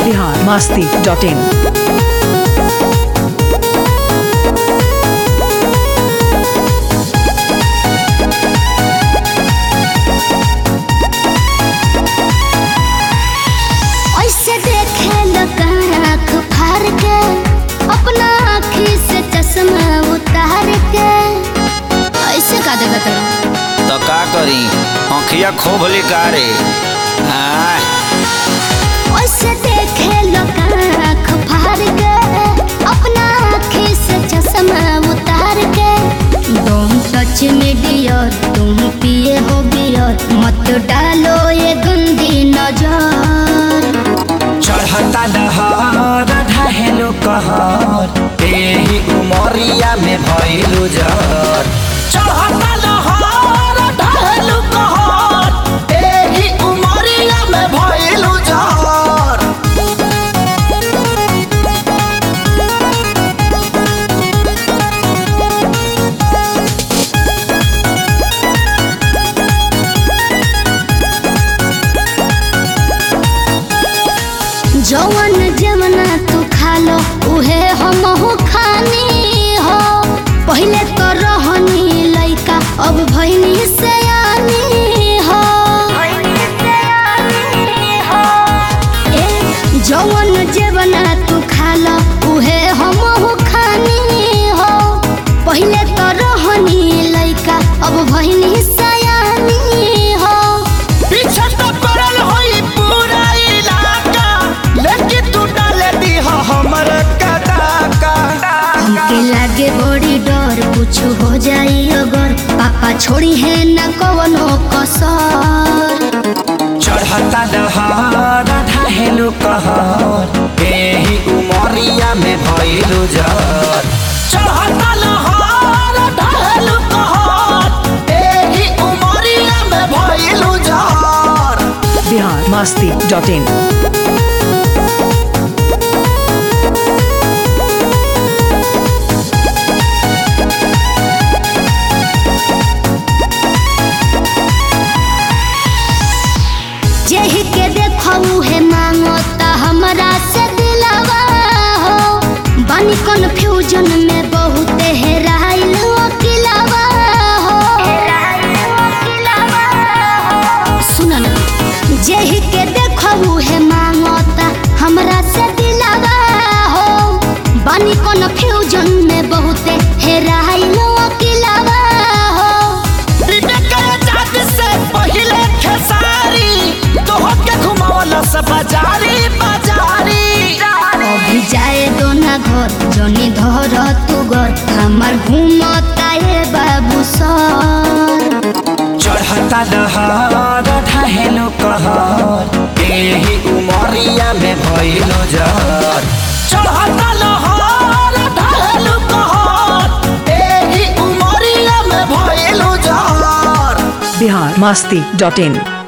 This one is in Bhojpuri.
बिहार मास्ती डॉट इन ऐसे देखे लोग आँख फाड़ के अपना आँखी से चश्मा उतार के ऐसे का देखत रहो तो का करी आँखिया खोभली का रे आय, ऐसे देखे लोग आँख फाड़ के अपना आँखी से चश्मा उतार के तुम सच में डियर तुम पिए हो बियर मत डालो ये गंदी नजर चढ़ता दहर ढहेलो कहर एही उमरिया में भइलु जर चढ़ता दहर ढहेलो कहर एही उमरिया में भइलु जर जवन जमना तू खा लो उहे हम हो खानी हो पहले तो रहनी लइका अब भइनी सयानी हो ए जवन जवना तू खा लो उहे हम हो खानी हो पहले तो रहनी लइका अब भइनी सयानी हो पीछे तो पड़ल होई पूरा इलाका लेकिन तू डाले दी हमर कदाका हमके लागे बड़ी डर कुछ हो जाई अगर पापा छोड़ी है न कवनो कसर चढ़ता दहर ढहेलो कहर एही उमरिया में भइलु जर चढ़ता लहर ढहेलो कहर एही उमरिया में भइलु जर बिहार मास्ती डॉट इन जेहि के देखऊ है मांगो ता हमरा से दिलवा हो बनी कन्फ्यूजन में बहुत हेराइल अकिलवा हो सुन ना जेहि के देखऊ है मांगो ता हमरा से दिलवा हो बनी कन्फ्यूजन में बहुत हेराइल अकिलवा हो से पहिले खेसारी तोहके घुमावला से बाजारी बाजारी अभी जाए दो ना घर जनी धर तू घर हमार घूमता है बाबू सर चढ़ता दहर ढहेलो कहर एही उमरिया में भइलो जर चढ़ता लहर ढहेलो कहर एही उमरिया में भइलो जर बिहार मास्ती डॉट इन